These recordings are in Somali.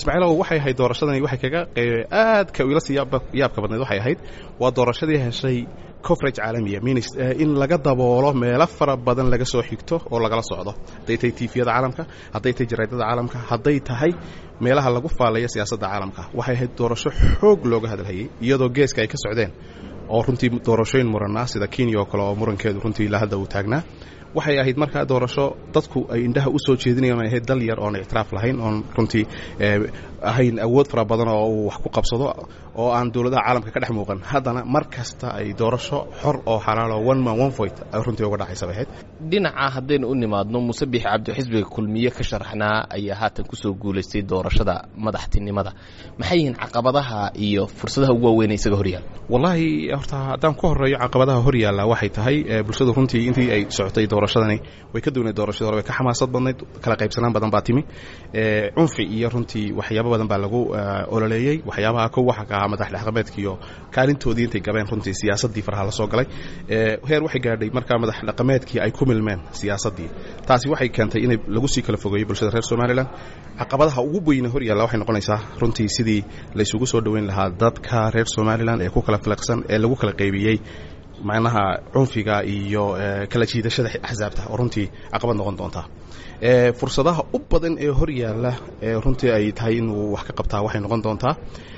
ismaaciilow waxay ahayd doorashadani waxay kaga aadka ila sii yaabka badnayd waxay ahayd waa doorashadii heshay coverage caalamiya minis in laga daboolo meelo fara badan laga soo xigto oo lagala socdo hadday tahay tifiyada caalamka hadday tahay jaraadada caalamka hadday tahay meelaha lagu faalayo siyaasadda caalamka waxay ahayd doorasho xoog looga hadalhayay iyadoo geeska ay ka socdeen oo runtii doorashooyin muranaa sida kenya oo kale oo murankeedu runtii ilaa hadda uu taagnaa waxay ahayd markaa doorasho dadku ay indhaha u soo jeedinayan ay ahayd dal yar oon ictiraaf lahayn oon runtii ahayn awood fara badan oo uu wax ku qabsado oo aan dowladaha caalamka ka dhex muuqan haddana mar kasta ay doorasho xor oo xalaal oo one man one voice ay runtii uga dhacaysa bay ahayd dhinaca haddaynu u nimaadno muuse biixi cabdi xisbiga kulmiye ka sharaxnaa ayaa haatan kusoo guulaystay doorashada madaxtinimada maxay yihiin caqabadaha iyo fursadaha ugu waaweyn isaga horyaala wallaahi horta haddaan ku horeeyo caqabadaha horyaalla waxay tahay bulshadu runtii intii ay socotay doorashadani way ka duwnayd doorashadii hore way ka xamaasad badnayd kala qaybsanaan badan baa timi cunfi iyo runtii waxyaabo badan baa lagu ololeeyey waxyaabaha kow waxa ka ahaa madax dhaqameedka iyo kaalintoodii intay gabeen runtii siyaasaddii faraha la soo galay heer waxay gaadhay markaa madax dhaqameedkii ay ku milmeen siyaasaddii taasi waxay keentay inay lagu sii kala fogeeyo bulshada reer somalilan caqabadaha ugu weyne horyaalla waxay noqonaysaa runtii sidii laysugu soo dhoweyn lahaa dadka reer somalilan ee ku kala filaqsan ee lagu kala qaybiyey macnaha cunfiga iyo kala jiidashada axsaabta oo runtii caqabad noqon doontaa fursadaha u badan ee hor yaalla ee runtii ay tahay inuu wax ka qabtaa waxay noqon doontaa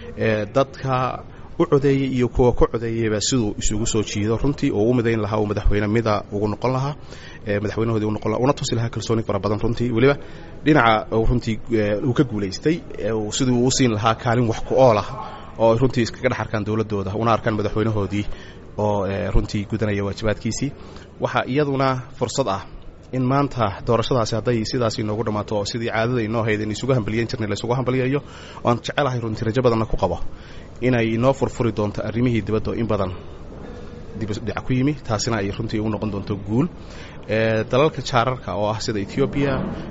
dadka u codeeyey iyo kuwa ku codeeyeyba siduu isugu soo jiido runtii oo u midayn lahaa uu madaxweyne mida ugu noqon lahaa madaxweynahoodii unoqon laha una tusi lahaa kalsooni fara badan runtii weliba dhinaca runtii uu ka guulaystay siduu u siin lahaa kaalin wax ku ool ah oo runtii iskaga dhex arkaan dowladooda una arkaan madaxweynahoodii oo runtii gudanaya waajibaadkiisii waxaa iyaduna fursad ah in maanta doorashadaasi hadday sidaas inoogu dhammaato oo sidii caadada inoo hayd in isugu hambaliyan jirnay laysugu hambaliyayo oan jecelahay runtii rajo badanna ku qabo inay inoo furfuri doonto arrimihii dibadda in badan dibdhic ku yimi taasina ay runtii u noqon doonto guul dalalka jaararka oo ah sida ethoobiya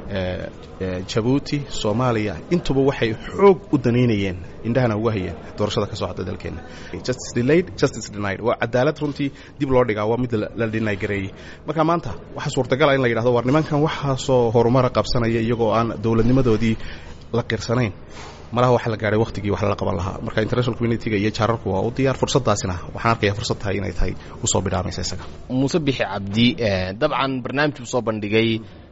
jabuuti soomaaliya intuba waxay xoog u danaynayeen indhahana uga hayeen doorashada ka soo hadda dalkeenna justice delayed justice denied waa cadaalad runtii dib loo dhigaa waa mid la dhinay gareeyey marka maanta waxaa suurtagala in la yidhahdo war nimankan waxaasoo horumara qabsanaya iyagoo aan dowladnimadoodii la qirsanayn malaha waxa la gaadhay wakhtigii wax lala qaban lahaa marka international communitiga iyo jaararku waa u diyaar fursaddaasina waxaan arkaya fursad tahay inay tahay usoo bidhaamaysa isaga muuse bixi cabdi dabcan barnaamij buu soo bandhigay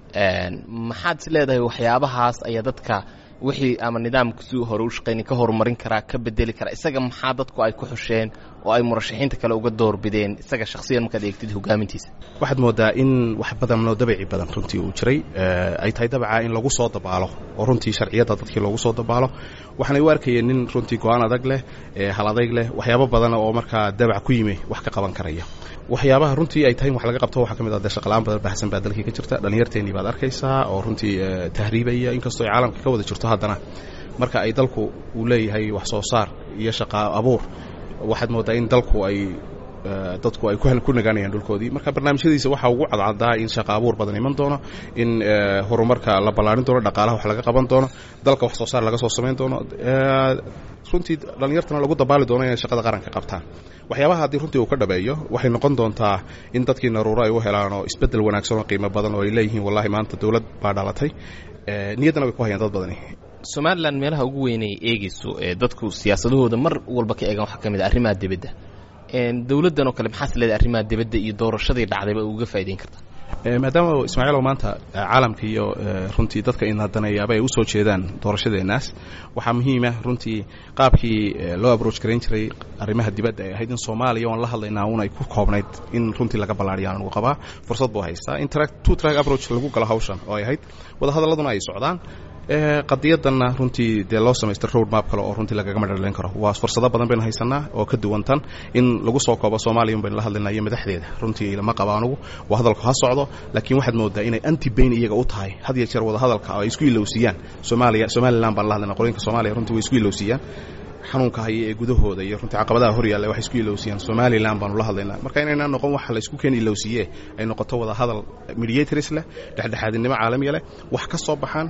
maxaad is leedahay waxyaabahaas ayaa dadka wixii ama nidaamkasuu hore u shaqayni ka horumarin karaa ka bedeli karaa isaga maxaa dadku ay ku xusheen oo ay murashaxiinta kale uga doorbideen isaga shakhsiyan markaad eegtid hogaamintiisa waxaad moodaa in wax badanoo dabici badan runtii uu jiray ay tahay dabaca in lagu soo dabaalo oo runtii sharciyadda dadkii loogu soo dabaalo waxaanay u arkayeen nin runtii go-aan adag leh hal adayg leh waxyaabo badan oo markaa dabac ku yimi wax ka qaban karaya waxyaabaha runtii ay tahay in wax laga qabto waxaa ka mid ah dee shaqalaan badan baahsan baa dalkii ka jirta dhallinyarteennii baad arkaysaa oo runtii tahriibaya inkastoo ay caalamka ka wada jirto haddana marka ay dalku uu leeyahay wax soo saar iyo shaqa abuur waxaad moodaa in dalku ay dadku ay ku nagaanayaan dhulkoodii marka barnaamijyadiisa waxaa ugu cadcadaa in shaqa abuur badan iman doono in horumarka la ballaarin doono dhaqaalaha wax laga qaban doono dalka wax soo saar laga soo samayn doono runtii dhallinyartana lagu dabaali doono inay shaqada qaranka qabtaan waxyaabaha haddii runtii uu ka dhabeeyo waxay noqon doontaa in dadkii naruuro ay u helaan oo isbeddel wanaagsan oo qiimo badan oo ay leeyihiin wallahi maanta dowlad baa dhalatay niyaddana way ku hayaan dad badani somalilan meelaha ugu weynay eegayso ee dadku siyaasadahooda mar walba ka eegan waxaa ka mid a arrimaha dibadda dowladdan oo kale maxaas leedahay arrimaha dibadda iyo doorashadii dhacdayba uga faa'idayn kartaa maadaama ismaaciilow maanta caalamka iyo runtii dadka inadaneeyaaba ay u soo jeedaan doorashadeenaas waxaa muhiima runtii qaabkii loo abroach garayn jiray arrimaha dibadda ay ahayd in soomaaliya oon la hadlaynaa un ay ku koobnayd in runtii laga ballaariyaan lagu qabaa fursad buu haystaa in two track approach lagu galo hawshan oo ay ahayd wadahadalladuna ay socdaan qadiyadanna runtii dee loo samaystay road map kale oo runtii lagaga madhaleyn karo waa fursado badan baynu haysanaa oo ka duwantan in lagu soo koobo soomaaliya un baynu la hadlaynaa iyo madaxdeeda runtii lama qaba anugu waa hadalku ha socdo laakiin waxaad moodaa inay anti bayn iyaga u tahay had iyo jeer wadahadalka ay isku ilowsiiyaan soomaaliya somalilan baan la hadlaynaa qolooyinka soomaaliya runtii way isku ilowsiiyaan xanuunka haya ee gudahooda iyo runtii caqabadaha hor yaalla waxay isku ilowsiiyaan somalilan baanu la hadlaynaa marka inayna noqon waxa la isku keen ilowsiiye ay noqoto wada hadal mediators leh dhexdhexaadinimo caalamiya leh wax ka soo baxaan